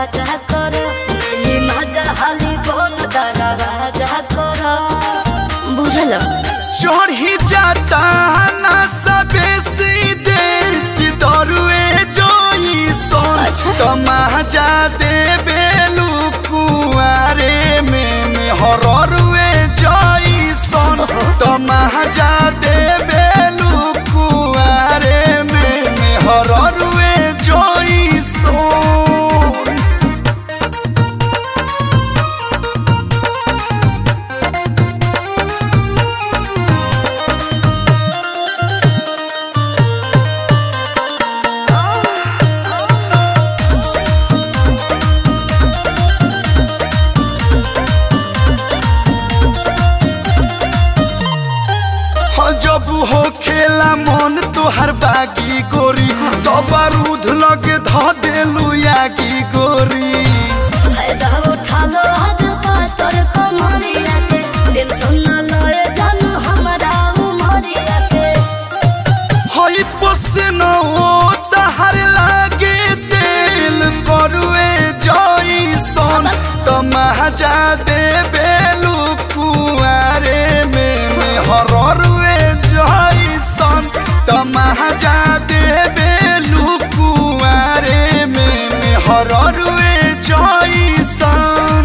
राजा कर मिली मजा हाली बोल दरा राजा कर बुझल चढ़ी जाता ना सबे सीधे सिदरुए जोई सोन अच्छा। तमाजा दे बेलू कुआरे में में हररुए जोई सोन तमाजा दे बेलू कुआरे में में हररुए जोई सोन हो जब हो खेला मन तोहर बागी गोरी तो बारूद लगे ध देलू यागी गोरी फायदा उठा लो हद पातर कमरिया के टेंशन न लए जानू हमरा उमरिया के हई पसन ओ तहर लागे दिल करुए जई सन तमाजा दे बेलू कुआरे में में हररुए जई सन तमाजा दे बेलू कुआरे में में हररुए जई सन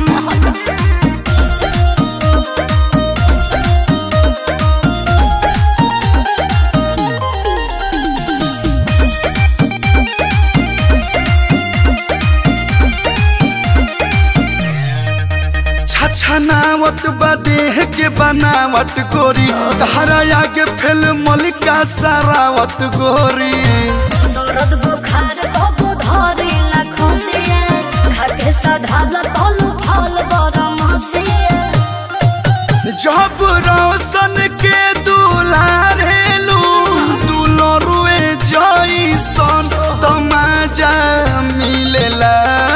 छछनावत बा देह के बनावट गोरी धारा आगे फेल मलिका सारावत गोरी दर्द बुखार कबू धरी न खुशिया खाके सधाल तलू फल बरम हसिया जब रोशन के दुलारेलू दुलरुए जैसन तमाजा मिलेला